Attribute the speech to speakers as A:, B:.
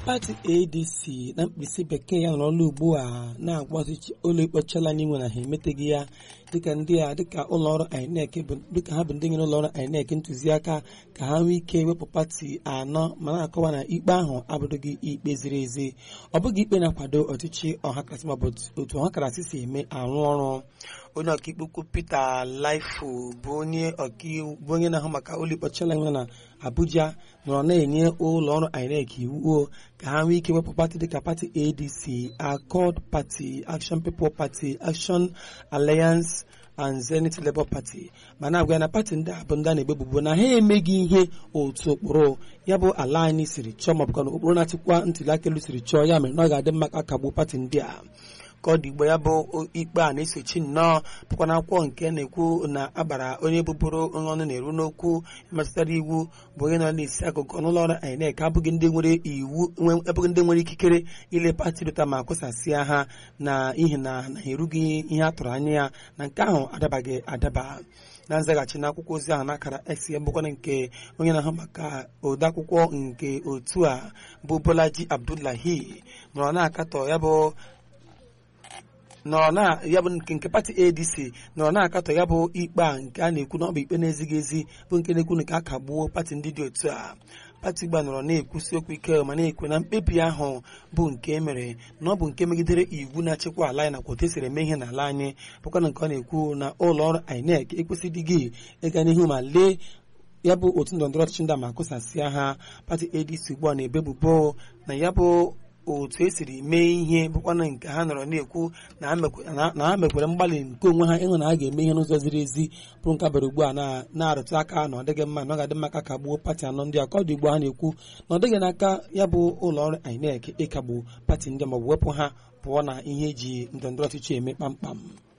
A: pati adc na mkpịsị bekee ya nọrọ ọrụ ugbu a na-agwa ọchịchị ụlọ ikpe chala n'inwe na ha emeteghị ya dịka ndị a dịka ụlọọrụ inec dịka ha bụ ndị nyere ụlọọrụ inec ntụziaka ka ha nwee ike wepụ pati anọ ma na-akọwa na ikpe ahụ abụrụghị ikpe ziri ezi ọ bụghị ikpe na-akwado ọchịchị ọhakarasị maọbụ otu ọhakarasị si eme arụ ọrụ onye ọkaikpe ukwu peter laifu bụ onye ọkaiwu bụ onye na-ahụ maka ụlọ ikpe chala nwe na abuja nọrọ na-enye ụlọ ọrụ inec iwu ka ha nwee ike wepụ pati dịka pati adc accord party action people party action alliance and zenith labour party ma na-agwa ya na pati ndị a bụ ndị a na-egbebubo na ha emeghị ihe otu ụkpụrụ ya bụ ala anyị siri chọọ maọbụ na ụkpụrụ na-achịkwa ntụliaka elu siri chọọ ya mere na ọ ga-adị mma ka akagbuo pati ndị a ka ọ dị igbo ya bụ ikpe a na-esochi nnọọ bụkwa na akwụkwọ nke na-ekwu na agbara onye bụbụrụ onye ọnụ na-eru n'okwu metụtara iwu bụ onye nọ n'isi akụkụ n'ụlọ ọrụ INEC abụghị ndị nwere iwu abụghị ndị nwere ikikere ile pati dụta ma kwụsasịa ha na ihi na na ha erughị ihe a tụrụ anya ya na nke ahụ adabaghị adaba na nzaghachi n'akwụkwọ ozi ahụ n'akara x ya bụkwana nke onye na-ahụ maka odeakwụkwọ nke otu a bụ Bolaji Abdullahi nọrọ na-akatọ ya bụ nọrọ na ya bụ nke nke pati adc nọrọ na-akatọ ya bụ ikpe a nke a na-ekwu na ọ bụ ikpe na-ezighị ezi bụ nke na-ekwu na ka a kagbuo pati ndị dị otu a pati gba nọrọ na-ekwusi okwu ike ma na-ekwu na mkpebi ahụ bụ nke emere na ọ bụ nke megidere iwu na-achịkwa ala anyị nakwa otu esiri eme ihe n'ala anyị bụkwa na nke ọ na-ekwu na ụlọ ọrụ INEC ekwesịdịghị ịga n'ihu ma lee ya bụ otu ndọrọndọrọ ọchịchị ndị a ma kụsasịa ha pati adc ugbu a na-ebebubo na ya bụ otu esiri mee ihe bụkwana nke ha nọrọ na-ekwu na ha mekwere mgbalị nke onwe ha ịhụ na ha ga-eme ihe n'ụzọ ziri ezi bụrụ nke bara ugbu a na-arụtụ aka na ọ dịghị mma na ọ ga-adị mma ka kagbuo pati anọ ndị a ka ọ dị ugbu ha na-ekwu na ọ dịghị n'aka ya bụ ụlọ ọrụ INEC ịkagbu pati ndị maọbụ wepụ ha pụọ na ihe eji ndọrọndọrọ ọchịchị eme kpamkpam